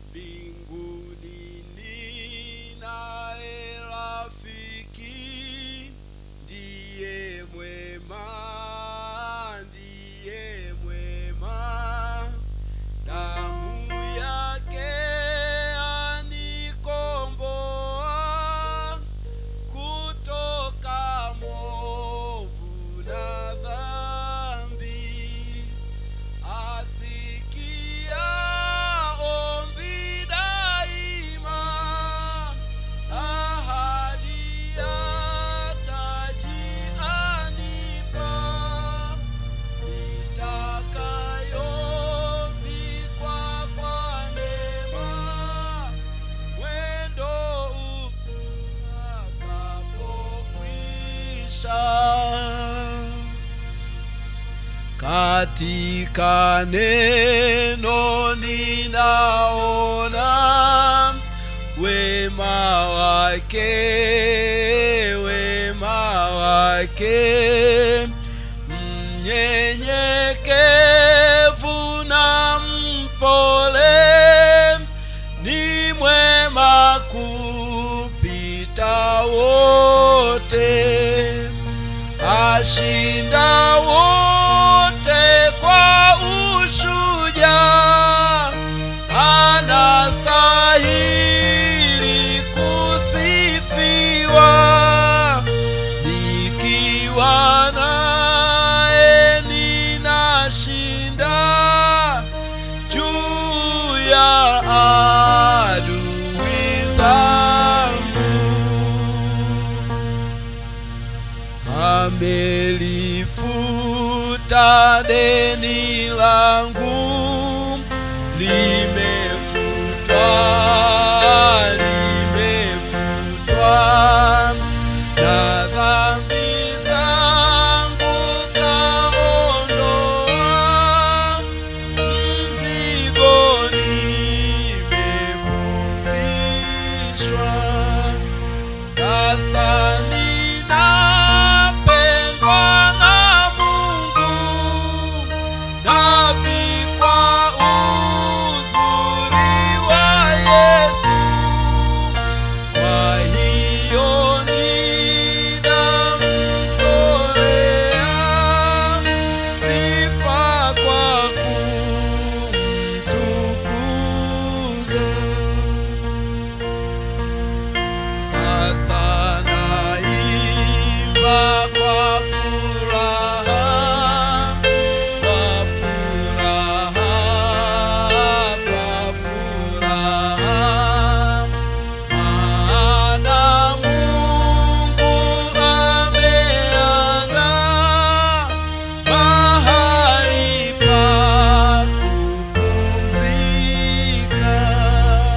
mbinguni ninaye rafiki ndiye mwema ndiye mwema damu yake anikomboa kutoka movu na dhambi asikia ombi daima ahadi ya taji anipa nitakayovikwa kwa neema mwendo utakapokwisha katika neno ninaona wema wake wema wake mnyenyekevu na mpole ni mwema kupita wote ashinda wote kwa ushujaa anastahili kusifiwa nikiwa naye ninashinda juu ya adui zangu amelifuta deni langu limefutwa limefutwa na dhambi zangu kaondoa mzigo nimepumzishwa sasa ninapendwa na Mungu navikwa uzuri wa Yesu kwa hiyo ninamtolea sifa kwa kumtukuza sasa naimba kwa furaha, kwa furaha, kwa furaha. Maana Mungu ameandaa mahali pa kupumzika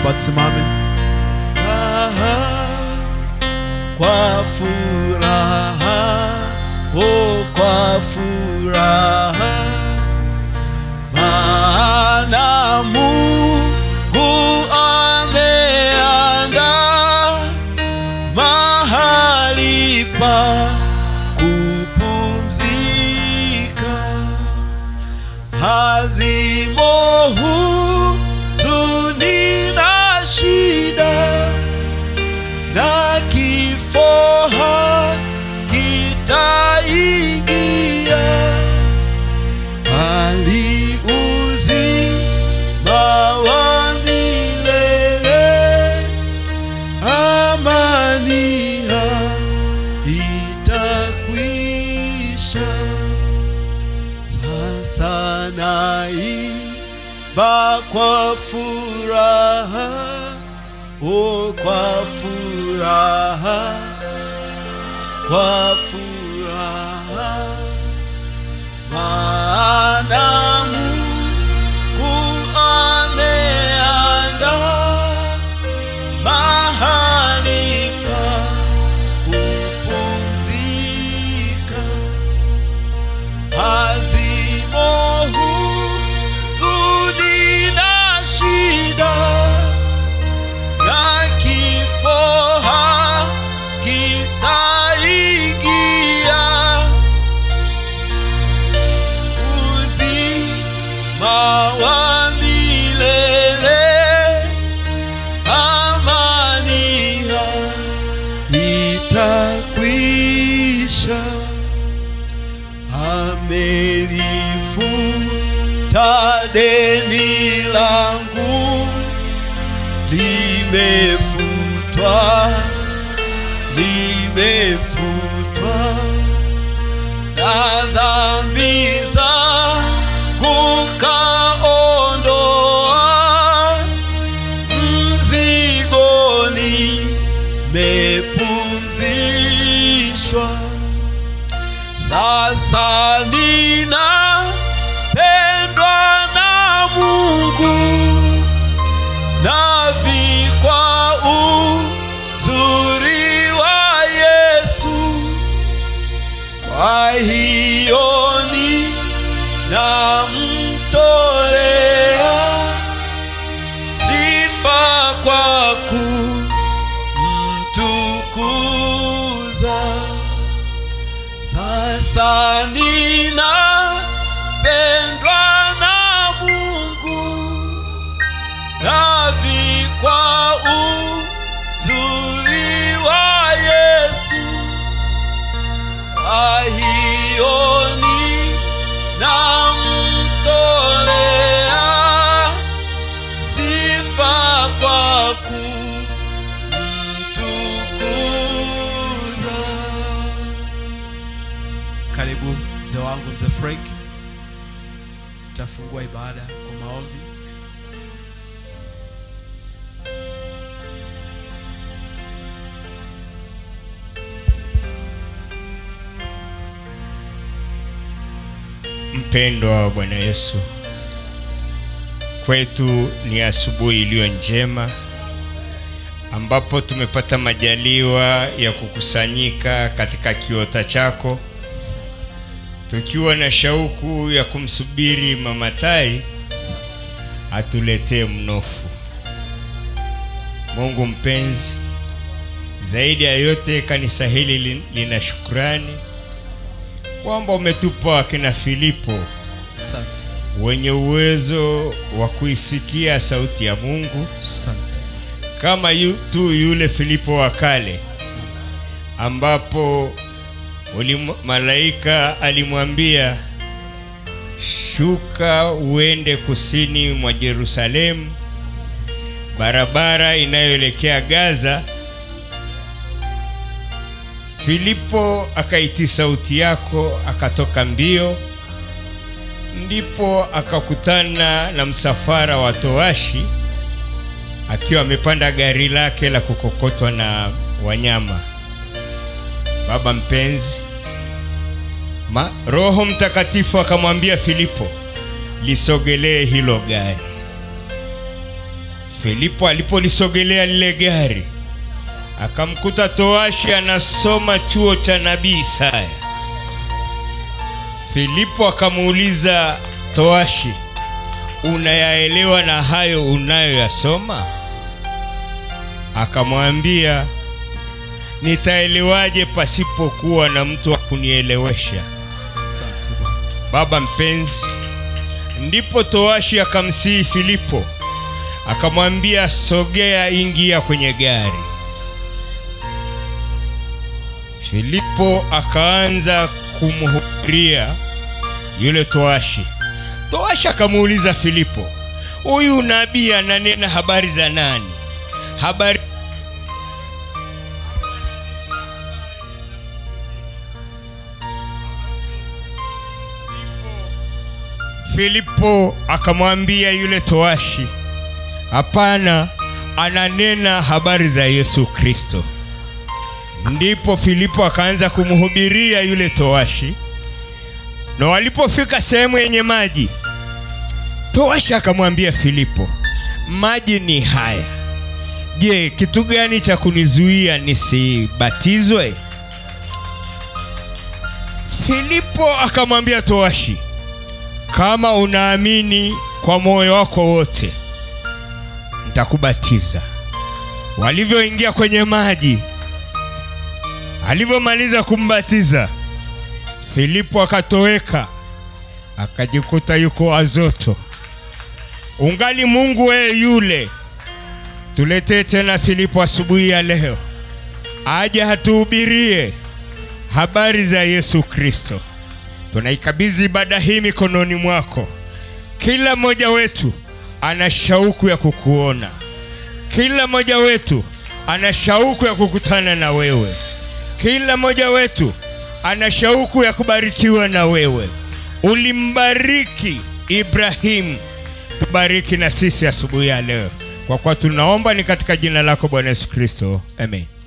naomba tusimame kwa furaha oh, kwa furaha maana Mungu ameandaa mahali pa kupumzika hazimo huzuni na shida na kifo hakitaingia bali uzima wa milele amani itakwisha sasa naimba kwa furaha oh, kwa furaha kwa furaha maana Mungu ameandaa mahali pa kupumzika hazimo huzuni na shida na kifo hakitaingia uzima wa milele amani itakwisha amelifuta deni langu limefutwa limefutwa na dhambi zangu kaondoa mzigoni mepumzishwa sasa nina pendwa na Mungu navikwa uzuri wa Yesu kwa hiyo ni namtolea sifa kwa kumtukuza sasa nina pendwa na Mungu navikwa uzuri wa Yesu kwa hiyo ni namtolea sifa kwa kumtukuza. Karibu mzee wangu mzee Frank, tafungua ibada kwa maombi. Mpendwa wa Bwana Yesu, kwetu ni asubuhi iliyo njema ambapo tumepata majaliwa ya kukusanyika katika kiota chako tukiwa na shauku ya kumsubiri Mama Tai atuletee mnofu. Mungu mpenzi, zaidi ya yote kanisa hili lin- lina shukrani kwamba umetupa wakina Filipo Asante, wenye uwezo wa kuisikia sauti ya Mungu asante, kama yu, tu yule Filipo wa kale ambapo ulimu, malaika alimwambia shuka uende kusini mwa Yerusalemu, barabara inayoelekea Gaza. Filipo akaitii sauti yako, akatoka mbio, ndipo akakutana na msafara wa towashi akiwa amepanda gari lake la kukokotwa na wanyama. Baba mpenzi, ma, Roho Mtakatifu akamwambia Filipo, lisogelee hilo gari. Filipo alipolisogelea lile gari akamkuta toashi anasoma chuo cha nabii Isaya. Filipo akamuuliza toashi, unayaelewa na hayo unayoyasoma? Akamwambia, nitaelewaje pasipokuwa na mtu wa kunielewesha? Asante Bwana. Baba mpenzi, ndipo toashi akamsihi Filipo, akamwambia sogea, ingia kwenye gari. Filipo akaanza kumhubiria yule toashi. Toashi akamuuliza Filipo, huyu nabii ananena habari za nani? Habari Filipo akamwambia yule toashi, hapana, ananena habari za Yesu Kristo. Ndipo Filipo akaanza kumhubiria yule toashi, na walipofika sehemu yenye maji, toashi akamwambia Filipo, maji ni haya. Je, kitu gani cha kunizuia nisibatizwe? Filipo akamwambia toashi, kama unaamini kwa moyo wako wote, nitakubatiza. Walivyoingia kwenye maji, alivyomaliza kumbatiza, Filipo akatoweka, akajikuta yuko Azoto. Ungali Mungu wewe yule, tuletee tena Filipo asubuhi ya leo, aje hatuhubirie habari za Yesu Kristo. Tunaikabidhi ibada hii mikononi mwako. Kila mmoja wetu ana shauku ya kukuona, kila mmoja wetu ana shauku ya kukutana na wewe, kila mmoja wetu ana shauku ya kubarikiwa na wewe. Ulimbariki Ibrahimu, tubariki na sisi asubuhi ya leo, kwa kuwa tunaomba ni katika jina lako Bwana Yesu Kristo, amen.